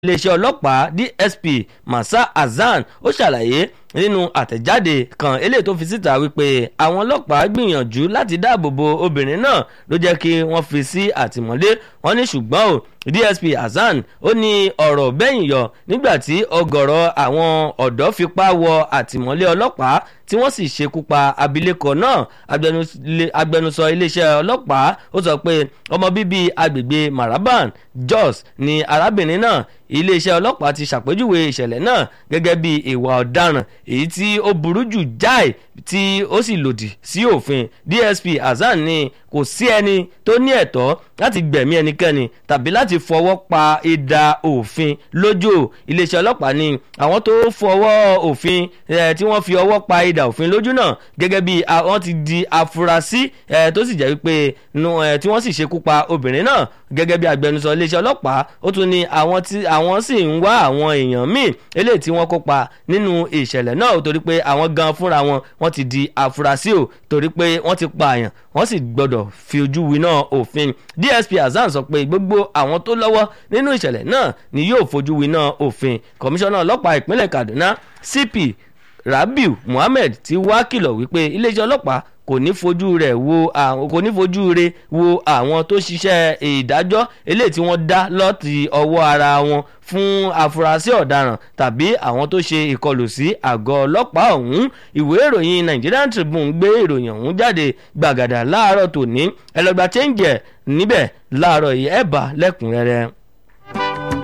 iléeṣẹ́ ọlọ́pàá dsp masa hasan ó ṣàlàyé nínú àtẹ̀jáde kan eléyìí tó fi síta wípé àwọn ọlọ́pàá gbìyànjú láti dáàbò bo obìnrin náà ló jẹ́ kí wọ́n fi sí àtìmọ́lé wọn ní ṣùgbọ́n o dsp hasan ó ní ọ̀rọ̀ bẹ́yìn yọ nígbà tí ọgọ̀rọ̀ àwọn ọ̀dọ́ fipá wọ àtìmọ́lé ọlọ́pàá tí wọ́n sì ṣekú pa abilékọ náà agbẹnusọ iléeṣẹ́ ọlọ́pàá ó sọ pé ọmọ bíbí agbègbè maraban jos ni arábìnrin náà iléeṣẹ́ ọlọ́pàá ti ṣàpèjúwe ìṣẹ̀lẹ̀ náà gẹ́gẹ́ bí ìwà ọ̀daràn èyí tí ó burú jù jáì tí ó sì lòdì sí òfin dsp hasan ní kò sí ẹni tó ní ẹ̀tọ́ láti gbẹ̀mí ẹnikẹ́ni tàbí láti fọwọ́ pa ìdá òfin lójú iléeṣẹ́ ọlọ́pàá ní àwọn tó fọwọ́ òfin tí wọ́n fi ọwọ́ pa ìdá òfin lójú náà gẹ́gẹ́ bí wọ́n ti di afurasí tó sì jẹ́ wípé tí wọ́n sì ṣekú pa obìnrin náà gẹ́gẹ́ bí agbẹnusọ iléeṣẹ́ ọlọ́pàá ó tún ní àwọn tí àwọn sì ń wá àwọn èèyàn míì eléyìí tí wọ́n kópa nínú ìṣẹ̀lẹ̀ náà torí pé àwọn gan fúnra wọn wọ́n ti di afurasí o torí pé wọ́n ti pààyàn wọ́n sì gbọ́dọ̀ fi ojú winá òfin dsp hasan sọ pé gbogbo àwọn tó lọ́wọ́ nínú ìṣẹ̀lẹ̀ náà ni yóò fojú winá òfin kọmíṣánná ọlọ́pàá ìpínlẹ̀ kaduna cp rabiu muhammed ti wá kìlọ̀ wípé iléeṣẹ́ ọlọ́pàá kò ní fojú rẹ̀ wo àwọn kò ní fojú rẹ̀ wo àwọn tó ṣiṣẹ́ ìdájọ́ eléyìí tí wọ́n dá lọ́ọ̀tì ọwọ́ ara wọn fún afurasí ọ̀daràn tàbí àwọn tó ṣe ìkọlù sí àgọ́ ọlọ́pàá ọ̀hún ìwé ìròyìn nigerian tribune gbé ìròyìn ọ̀hún jáde gbàgàdà láàárọ̀ tòní ẹlọgbà chẹ́ǹjẹ̀ níbẹ̀ láàárọ̀ yìí ẹ̀ bá lẹ́kùnrẹ́rẹ́.